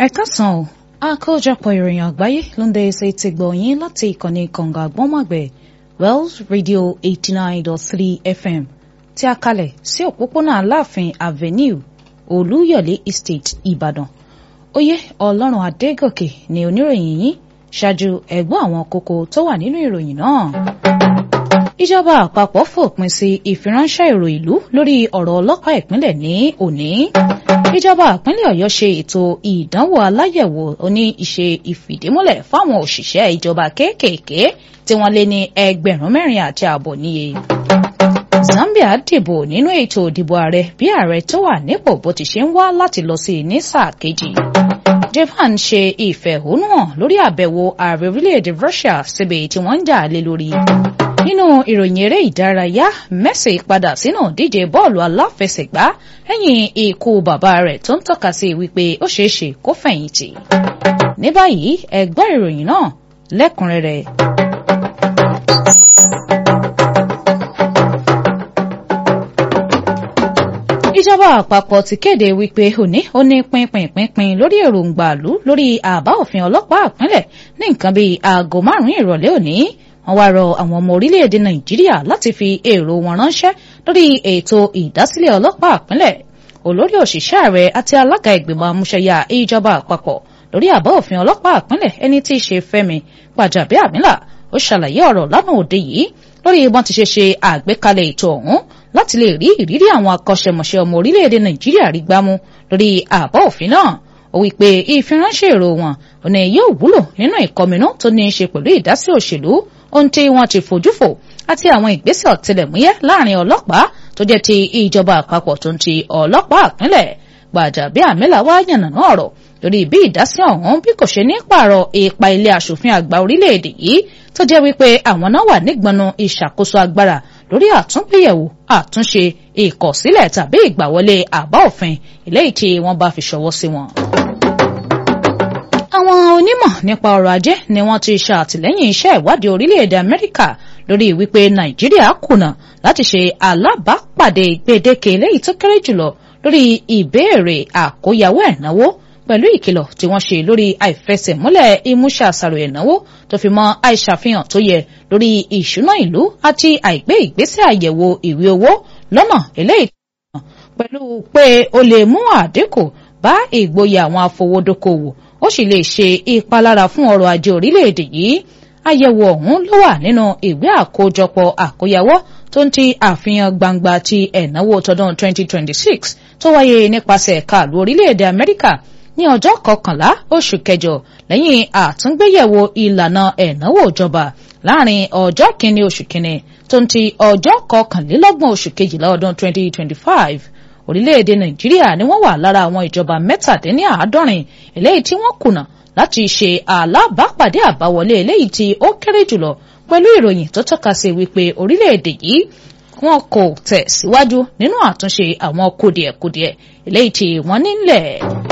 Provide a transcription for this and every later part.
ẹ káàsán o àkójọpọ̀ ìròyìn àgbáyé ló ń dé ṣe ti gbọ̀nyìn láti ìkànnì kànga àgbọ́nmọ̀gbẹ̀ wells radio eighty nine dot three fm tí a kalẹ̀ sí òpópónà aláàfin avenue olúyọ̀lé estate ìbàdàn oyè ọlọ́run adégòkè ni oníròyìn yìí ṣáájú ẹ̀gbọ́n àwọn kókó tó wà nínú ìròyìn náà ìjọba àpapọ̀ fòpin sí ìfiránṣẹ́ èrò ìlú lórí ọ̀rọ̀ ọlọ́pàá ìpínlẹ̀ ní òní ìjọba ìpínlẹ̀ ọ̀yọ́ ṣe ètò ìdánwò aláyẹ̀wò oní ìṣe ìfìdímúlẹ̀ fáwọn òṣìṣẹ́ ìjọba kéékèèké tí wọ́n lé ní ẹgbẹ̀rún mẹ́rin àti ààbọ̀ níye zambia dìbò nínú ètò ìdìbò ààrẹ bí ààrẹ tó wà nípò bó ti ṣe ń wá láti lọ sí ní sáà kejì japan ṣe ìfẹ̀hónúhàn lórí àbẹ̀wò ààrẹ orílẹ̀-èdè russia síbi tí wọ́n ń jà lé lórí nínú ìròyìn eré ìdárayá Messi padà sínú díje bọ́ọ̀lù aláfẹsẹ̀gbá lẹ́yìn ikú bàbá rẹ̀ tó ń tọ́ka sí wípé ó ṣeé ṣe kó fẹ̀yìntì. ní báyìí ẹ gbọ́ ìròyìn náà lẹ́kùnrẹ́rẹ́. ìjọba àpapọ̀ ti kéde wípé òní ó ní pínpínpínpín lórí èròǹgbà ìlú lórí àbá òfin ọlọ́pàá ìpínlẹ̀ ní nǹkan bíi aago márùn-ún ìrọ̀lẹ́ òní wọ́n wá rọ àwọn ọmọ orílẹ̀-èdè nàìjíríà láti fi èrò wọn ránṣẹ́ lórí ètò ìdásílẹ̀ ọlọ́pàá ìpínlẹ̀ olórí òṣìṣẹ́ ààrẹ àti alága ìgbìmọ̀ amúṣẹ́yà ìjọba àpapọ̀ lórí àbá òfin ọlọ́pàá ìpínlẹ̀ ẹni tí í ṣe fẹ́mi gbàjàbíàmílà ó ṣàlàyé ọ̀rọ̀ lánàá òde yìí lórí bọ́n ti ṣe ṣe àgbékalẹ̀ ètò ọ̀hún láti lè rí ìrírí àwọn akọ́ṣẹ́mọṣẹ́ ọmọ orílẹ̀-èdè nàìjíríà rí gbámú lórí àbá òfin náà ó wí pé ìfiránṣẹ́ èrò wọn ọ̀nà yóò wúlò nínú ìkọminú tó ní í ṣe pẹ̀lú ìdásí òṣèlú ohun tí wọ́n ti fojú fò àti àwọn ìgbésẹ̀ ọ̀tẹlẹ̀múyẹ́ láàrin ọlọ́pàá tó jẹ́ ti ìjọba àpapọ̀ tó ń ti ọlọ́pàá ìpínlẹ̀ Gbàjàbíàmílà wá yànnàná ọ̀rọ̀ lórí bí ìdásí ọ̀hún bí kò ṣe ní pààrọ̀ ipa ilé aṣòfin àgbà orílẹ̀-èdè yìí tó jẹ́ wípé àwọn náà wà nígbọnú ìṣàkóso agbára lórí àtúngbéyẹ̀wò àtúnṣe ìkọ̀sílẹ̀ tàbí ìgbàwọlé àbá òfin eléyìí tí wọ́n bá fi ṣọwọ́ sí wọn àwọn onímọ̀ nípa ọrọ̀ ajé ni wọ́n ti ṣàtìlẹ́yìn iṣẹ́ ìwádìí orílẹ̀-èdè Amẹ́ríkà lórí wípé Nàìjíríà kùnà láti ṣe alábàápàdé gbèdéke eléyìí tó kéré jùlọ lórí ìbéèrè àkóyawó ẹ̀náwó pẹ̀lú ìkìlọ̀ tí wọ́n ṣe lórí àìfẹsẹ̀múlẹ̀ ìmúṣẹ àṣàrò ẹ̀náwó tó fi mọ́ àìṣàfihàn tó yẹ lórí ìṣúná ìlú àti àìgbé ìgbésẹ̀ àyẹ̀wò ìwé owó lọ́nà eléyìí pẹ̀lú pé ó lè mú àdínkù bá ìgboyà àwọn afowódókòwò ó sì lè ṣe ìpalára fún ọrọ̀ ajé orílẹ̀-èdè yìí àyẹ̀wò ọ̀hún ló wà nínú ìwé àkójọpọ̀ àkóyawọ́ tó ń ti àfihàn gbangba ti ẹ̀náwó tọdún 2026 tó wáyé nípasẹ̀ ẹ̀ka àlù orílẹ̀-èdè Amẹ́ríkà ní ọjọ́ kọkànlá oṣù kẹjọ lẹ́yìn àtúngbéyẹ̀wò ìlànà ẹ̀náwó ìjọba láàrin ọjọ́ kìíní oṣù kìíní tó ń ti ọjọ́ kọkànlélọ́gbọ̀n oṣù kejìlá ọdún 2025 orílẹ̀-èdè nàìjíríà ni wọ́n wà lára àwọn ìjọba mẹ́tàdínláàádọ́rin eléyìí tí wọ́n kùnà láti ṣe alábàápàdé àbáwọlé eléyìí tí ó kéré jùlọ pẹ̀lú ìròyìn tó tọ́ka sí wípé orílẹ̀-èdè yìí wọn kò tẹ̀ síwájú nínú àtúnṣe àwọn kùdìẹ̀kudiẹ eléyìí tí wọ́n nílẹ̀.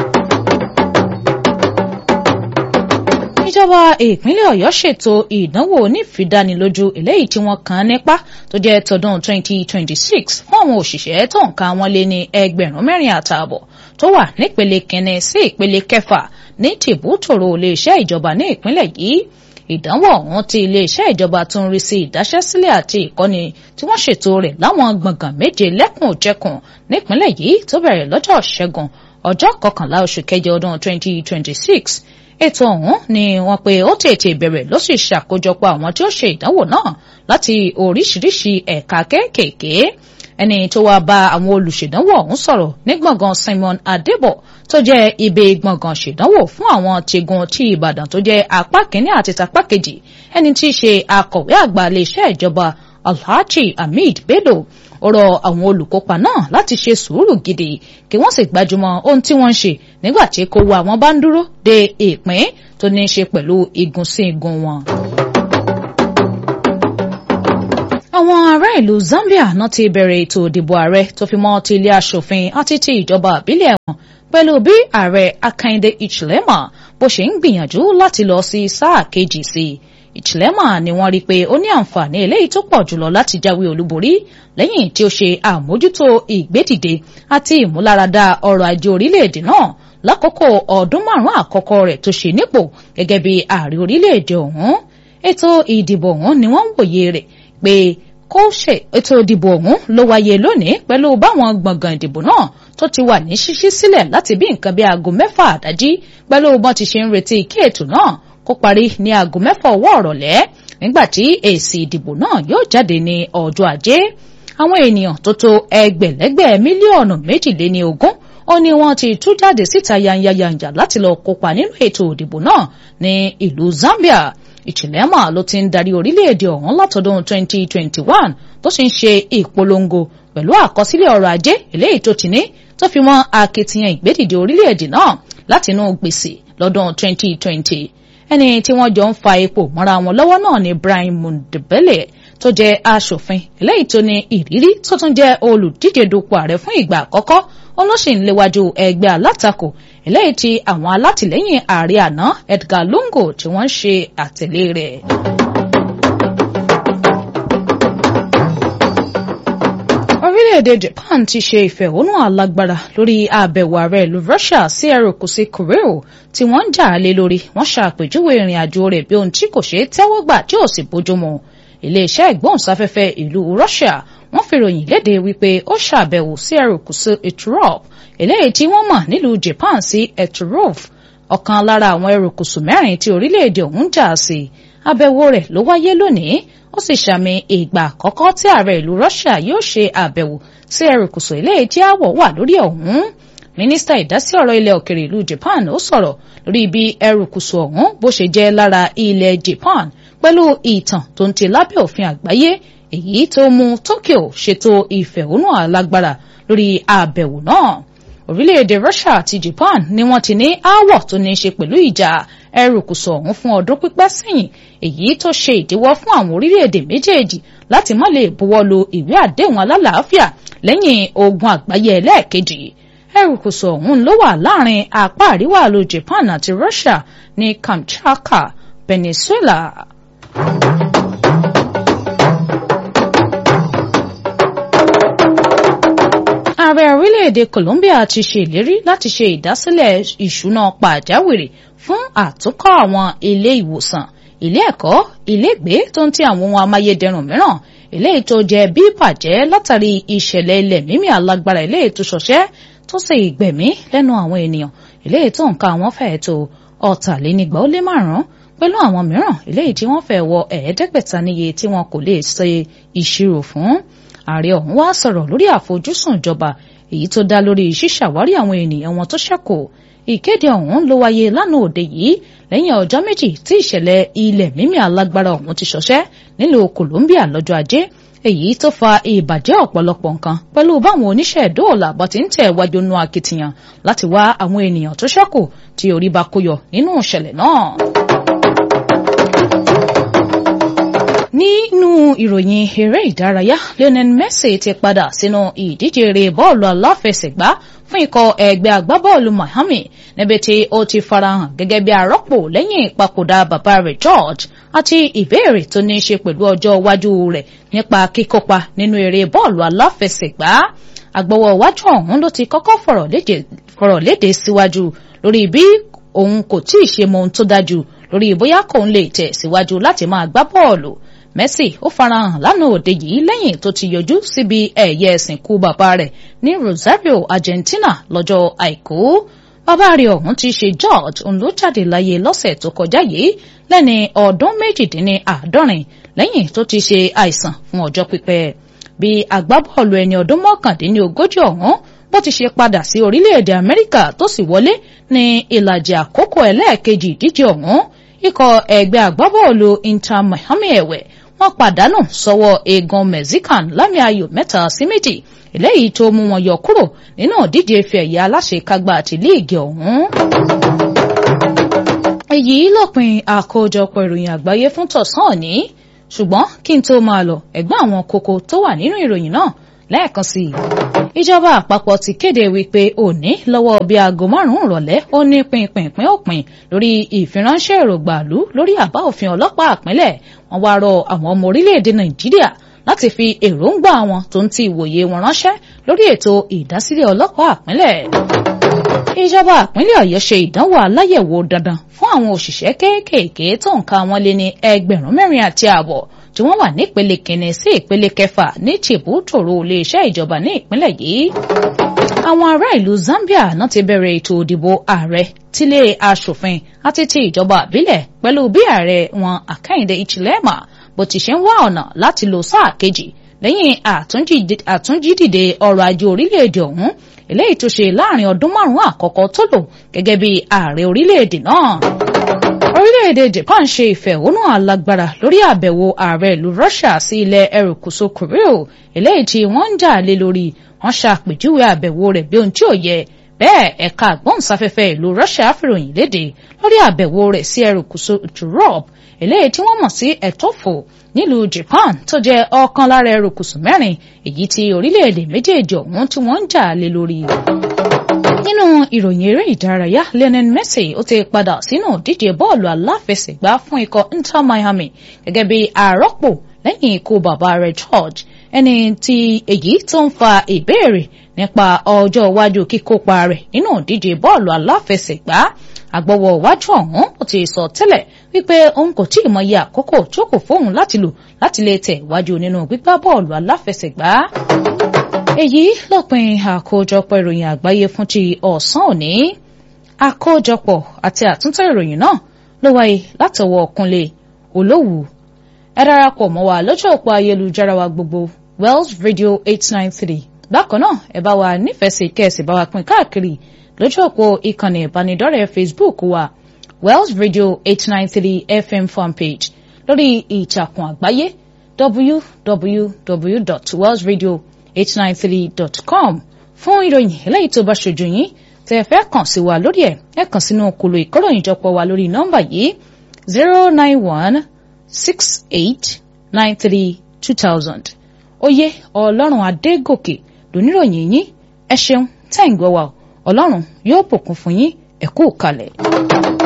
ìjọba ìpínlẹ̀ ọ̀yọ́ ṣètò ìdánwò onífìdánilójú eléyìí tí wọ́n kàn nípa tó jẹ́ tọdún 2026 fún àwọn òṣìṣẹ́ tó ń ka wọn lé ní ẹgbẹ̀rún mẹ́rin àtààbọ̀ tó wà nípele kẹne sí ìpele kẹfà ní tìbútòrò iléeṣẹ́ ìjọba ní ìpínlẹ̀ yìí ìdánwò ọ̀hún tí iléeṣẹ́ ìjọba tó ń rí sí ìdáṣẹ́sílẹ̀ àti ìkọ́ni tí wọ́n ṣètò rẹ̀ láwọn gbọ̀ngàn méje lẹ́kùn òjẹ̀kùn nípínlẹ̀ yìí tó bẹ̀rẹ̀ lọ́jọ́ ṣẹ́gun ọjọ́ kọkànlá oṣù kẹjọ ọdún 2026 ètò ọ̀hún ni wọ́n pé ó tètè bẹ̀rẹ̀ ló sì ṣàkójọpọ̀ àwọn tí ó ṣe ìdánwò náà láti oríṣiríṣi ẹ̀ka kéékèèké ẹni tó wáá bá àwọn olùṣèdánwò ọ̀hún sọ̀rọ̀ ní gbọ̀ngàn Simon Adébọ̀ tó jẹ́ ibi gbọ̀ngàn ṣèdánwò fún àwọn tìgun ti Ìbàdàn tó jẹ́ apá kínní àti tapá kejì ẹni tí í ṣe akọ̀wé àgbà iléeṣẹ́ ìjọba Alhaji Hamid Bello ó rọ àwọn olùkópa náà láti ṣe sùúrù gidi kí wọ́n sì gbájúmọ́ ohun tí wọ́n ń ṣe nígbà tí kò wá àwọn bá ń dúró de ìpín tó ní í ṣe pẹ̀lú igun sí igun wọn. àwọn ará ìlú Zambia náà ti bẹ̀rẹ̀ ètò ìdìbò ààrẹ tó fi mọ́ ti ilé aṣòfin àti ti ìjọba àbílẹ̀ wọn pẹ̀lú bí ààrẹ Akande Hichilema bó ṣe ń gbìyànjú láti lọ sí sáà kejì sí ìchilema ni wọ́n rí pé ó ní àǹfààní eléyìí tó pọ̀ jùlọ láti jáwé olúborí lẹ́yìn tí ó ṣe àmójútó ìgbédìde àti ìmúláradá ọrọ̀ ajé orílẹ̀-èdè náà lákòókò ọdún márùn-ún àkọ́kọ́ rẹ̀ tó ṣe nípò gẹ́gẹ́ bí ààrẹ orílẹ̀-èdè ọ̀hún ètò ìdìbò ọ̀hún ni wọ́n ń wòye rẹ̀ pé kó ṣe ètò ìdìbò ọ̀hún ló wáyé lónìí pẹ̀lú báwọn gbọ̀ngàn ìdìbò náà tó ti wà ní ṣíṣí sílẹ̀ láti bí nǹkan bí aago mẹ́fà àdájí pẹ̀lú bọ́n ti ṣe ń retí kí ètò náà kó parí ní aago mẹ́fà ọwọ́ ọ̀rọ̀lẹ́ nígbà tí èsì ìdìbò náà yóò jáde ní ọjọ́ ajé àwọn ènìyàn tó tó ẹgbẹ̀lẹ́gbẹ̀ mílíọ̀nù méjìléní ogún ó ní wọ́n ti tú jáde síta yanyayanja láti lọ kópa nínú ètò ìdìbò náà ní ìlú Zambia ìchilema ló ti ń darí orílẹ̀-èdè ọ̀hún látọdún 2021 tó sì ń ṣe ìpolongo pẹ̀lú àkọsílẹ̀ ọrọ̀ ajé eléyìí tó ti ní tó fi mọ́ akitiyan ìgbédìde orílẹ̀-èdè náà látinú gbèsè lọ́dún 2020 ẹni tí wọ́n jọ ń fa epo mọ́ra wọn lọ́wọ́ náà ni Brian Mundebele tó jẹ́ aṣòfin eléyìí tó ní ìrírí tó tún jẹ́ olùdíje dupò ààrẹ fún ìgbà àkọ́kọ́ olóṣìn léwájú ẹgbẹ́ alátakò eléyìí tí àwọn alátìlẹ́yìn ààrẹ àná Edgar Lungu tí wọ́n ń ṣe àtẹ̀lé rẹ̀. orílẹ̀-èdè Japan ti ṣe ìfẹ̀hónú alágbára lórí àbẹ̀wò ààrẹ ìlú Russia sí erékùṣù Korea tí wọ́n ń jà á lé lórí wọ́n ṣàpèjúwe ìrìn àjò rẹ̀ bí ohun tí kò ṣeé tẹ́wọ́ gbà tí ò sì bójúmu iléeṣẹ́ ìgbóhùnsáfẹ́fẹ́ ìlú Russia wọ́n fi ròyìn léde wípé ó ṣàbẹ̀wò sí erékùṣù Eturop eléyìí tí wọ́n mọ̀ nílùú Japan sí Eturov ọ̀kan lára àwọn erékùṣù mẹ́rin tí orílẹ̀-èdè ọ̀hún jà sí àbẹ̀wò rẹ̀ ló wáyé lónìí ó sì ṣàmì ìgbà àkọ́kọ́ tí ààrẹ ìlú Russia yóò ṣe àbẹ̀wò sí erékùṣù eléyìí tí àwọ̀ wà lórí ọ̀hún mínísítà ìdásí ọ̀rọ̀ ilẹ̀ òkèrè ìlú Japan ó sọ̀rọ̀ lórí bí erékùṣù ọ̀hún bó ṣe jẹ́ lára ilẹ̀ Japan pẹ̀lú ìtàn tó ń ti lábẹ́ òfin àgbáyé èyí tó mú Tokyo ṣètò ìfẹ̀hónú alágbára lórí àbẹ̀wò náà orílẹ̀-èdè Russia àti Japan ni wọ́n ti ní aáwọ̀ tó ní í ṣe pẹ̀lú ìjà erékùṣù ọ̀hún fún ọdún pípẹ́ sẹ́yìn èyí tó ṣe ìdíwọ́ fún àwọn orílẹ̀-èdè méjèèjì láti má lè buwọ́ lu ìwé àdéhùn alálàáfíà lẹ́yìn ogun àgbáyé ẹlẹ́ẹ̀kejì erékùṣù ọ̀hún ló wà láàrin apá àríwá ìlú Japan àti Russia ní Kamchatka Peninsula. ààrẹ orílẹ̀-èdè Colombia ti ṣe ìlérí láti ṣe ìdásílẹ̀ ìṣúná pàjáwìrì fún àtúnkọ́ àwọn ilé ìwòsàn ilé ẹ̀kọ́ ilégbé tó ń ti àwọn ohun amáyédẹrùn mìíràn eléyìí tó jẹ́ bí bàjẹ́ látàrí ìṣẹ̀lẹ̀ ilẹ̀ mímì alágbára eléyìí tó ṣọṣẹ́ tó sì gbẹ̀mí lẹ́nu àwọn ènìyàn eléyìí tó ń ka àwọn fẹ́ẹ̀ tó ọ̀tàlénígba ó lé márùn-ún pẹ̀lú àwọn mìíràn eléyìí tí wọ́n fẹ́ wọ ẹ̀ẹ́dẹ́gbẹ̀ta níye tí wọn kò lè ṣe ìṣirò fún ààrẹ ọ̀hún wá sọ̀rọ̀ lórí àfojúsùn ìjọba èyí tó dá lórí ṣíṣàwárí àwọn ènìyàn wọn tó ṣẹ́kù ìkéde ọ̀hún ló wáyé lánàá òde yìí lẹ́yìn ọjọ́ méjì tí ìṣẹ̀lẹ̀ ilẹ̀ mímì alágbára ọ̀hún ti ṣọṣẹ́ nílùú Colombia lọ́jọ́ ajé èyí tó fa ìbàjẹ́ ọ̀pọ̀lọpọ̀ nǹkan pẹ̀lú báwọn oníṣẹ́ ìdóòlà bọ́ ti ń tẹ̀ wájú nú akitiyan láti wá àwọn ènìyàn tó ṣẹ́kù tí orí bá kó yọ nínú ìṣẹ̀lẹ̀ náà. nínú ìròyìn eré ìdárayá Lionel Messi ti padà sínú ìdíje eré bọ́ọ̀lù aláfẹsẹ̀gbá fún ikọ̀ ẹgbẹ́ agbábọ́ọ̀lù Miami níbi tí ó ti farahàn gẹ́gẹ́ bí arọ́pò lẹ́yìn ìpapòdà bàbá rẹ̀ George àti ìbéèrè tó ní í ṣe pẹ̀lú ọjọ́ iwájú rẹ̀ nípa kíkópa nínú eré bọ́ọ̀lù aláfẹsẹ̀gbá agbọ́wọ́ iwájú ọ̀hún ló ti kọ́kọ́ fọ̀rọ̀ léde síwájú lórí bí òun kò tí ì ṣe mọ ohun tó dájú lórí bóyá kòun lè tẹ̀ síwájú láti máa gbá bọ́ọ̀lù Messi ó farahàn lánàá òde yìí lẹ́yìn tó ti yọjú síbi ẹ̀yẹ ìsìnkú bàbá rẹ̀ ní Rosario Argentina lọ́jọ́ àìkú bàbá rẹ̀ ọ̀hún ti ṣe George òun ló jáde láyé lọ́sẹ̀ tó kọjá yìí lẹ́ni ọdún méjìdínláàádọ́rin lẹ́yìn tó ti ṣe àìsàn fún ọjọ́ pípẹ́ bí agbábọ́ọ̀lù ẹni ọdún mọ́kàndínlógójì ọ̀hún bó ti ṣe padà sí orílẹ̀-èdè Amẹ́ríkà tó sì wọlé ní ìlàjì àkókò ẹlẹ́ẹ̀kejì ìdíje ọ̀hún ikọ̀ ẹgbẹ́ agbábọ́ọ̀lù Inter Miami ẹ̀wẹ̀ wọ́n pàdánù sọ́wọ́ egan Mexican lámì ayò mẹ́ta sí méjì eléyìí tó mú wọn yọ kúrò nínú ìdíje ife ẹ̀yẹ aláṣekágbá àti líìgì ọ̀hún. èyí lópin àkójọpọ̀ ìròyìn àgbáyé fún tọ̀sán òní ṣùgbọ́n kí n tó máa lọ ẹ̀gbọ́n àwọn kókó tó wà nínú ìròyìn náà lẹ́ẹ̀kan sí i. ìjọba àpapọ̀ ti kéde wípé òní lọ́wọ́ bíi aago márùn-ún ìrọ̀lẹ́ ó ní pinpinpin òpin lórí ìfiránṣẹ́ èrògbàlú lórí àbá òfin ọlọ́pàá àpínlẹ̀ wọ́n wá rọ àwọn ọmọ orílẹ̀-èdè nàìjíríà láti fi èròǹgbà wọn tó ń ti ìwòye wọn ránṣẹ́ lórí ètò ìdásílẹ̀ ọlọ́pàá àpínlẹ̀ ìjọba ìpínlẹ̀ ọ̀yọ́ ṣe ìdánwò aláyẹ̀wò dandan fún àwọn òṣìṣẹ́ kéékèèké tó ń ka wọn lé ní ẹgbẹ̀rún mẹ́rin àti ààbọ̀ tí wọ́n wà nípele kìíní sí ìpele kẹfà ní tìbútòrò iléeṣẹ́ ìjọba ní ìpínlẹ̀ yìí. àwọn ará ìlú Zambia náà ti bẹ̀rẹ̀ ètò ìdìbò ààrẹ tílé aṣòfin àti ti ìjọba àbílẹ̀ pẹ̀lú bí ààrẹ wọn Àkàìndé Hichilema bó ti ṣe ń wá ọ̀nà láti lo sáà kejì lẹ́yìn àtúnjídìde ọrọ̀ ajé orílẹ̀-èdè ọ̀hún eléyìí tó ṣe láàrin ọdún márùn-ún àkọ́kọ́ tó lò gẹ́gẹ́ bí ààrẹ orílẹ̀-èdè náà. orílẹ̀-èdè Japan ṣe ìfẹ̀hónú alágbára lórí àbẹ̀wò ààrẹ ìlú Russia sí ilẹ̀ erékùṣù Korea eléyìí tí wọ́n ń jà lé lórí wọ́n ṣàpèjúwe àbẹ̀wò rẹ̀ bí ohun tí ò yẹ bẹ́ẹ̀ ẹ̀ka àgbọ̀nsáfẹ́fẹ́ ìlú Russia fìròyìn léde lórí àbẹ̀wò rẹ̀ sí erékùṣù Europe eléyìí tí wọ́n mọ̀ sí ẹ̀tọ́fò nílùú Japan tó jẹ́ ọ̀kan lára erékùṣù mẹ́rin èyí tí orílẹ̀-èdè méjèèjì ọ̀hún tí wọ́n ń jà lé lórí. nínú ìròyìn eré ìdárayá Lionel Messi ó ti padà sínú ìdíje bọ́ọ̀lù aláfẹsẹ̀gbá fún ikọ̀ Inter Miami gẹ́gẹ́ bí àrọ́pò lẹ́yìn ikú bàbá rẹ̀ George ẹni tí èyí tó ń fa ìbéèrè nípa ọjọ́ iwájú kíkópa rẹ̀ nínú ìdíje bọ́ọ̀lù aláfẹsẹ̀gbá àgbọ̀wọ̀ iwájú ọ̀hún ó ti sọ tẹ́lẹ̀ wípé òun kò tí ì mọyì àkókò tó kò fóun láti lò láti lè tẹ̀ wájú nínú gbígbá bọ́ọ̀lù aláfẹsẹ̀gbá. èyí lópin àkójọpọ̀ ìròyìn àgbáyé fún ti ọ̀sán òní àkójọpọ̀ àti àtúntò ìròyìn náà ló wáyé látọwọ́ Kúnlé Olówù ẹ darapọ̀ mọ́ wa lójú òpó ayélujára wa gbogbo Wells Radio eight nine three bákan náà ẹ bá wa nífẹ̀ẹ́ sí kẹ́ẹ̀sì bá wa pín káàkiri lójú òpó ìkànnì ìbánidọ́rẹ̀ẹ́ Facebook wa Wells Radio eight nine three FM fanpage lórí ìtàkùn àgbáyé www.wellsradio893.com fún ìròyìn eléyìí tó bá ṣojú yín tẹ́ ẹ fẹ́ kàn sí wa lórí ẹ̀ ẹ kàn sínú kòlò ìkóròyìnjọpọ̀ wa lórí nọ́mbà yìí zero nine one six eight nine three two thousand oyè ọlọ́run adégòkè lóníròyìn yín ẹ ṣeun tẹ́ ń gbọ́ wa ọlọ́run yóò bùkún fún yín ẹ kú kalẹ̀.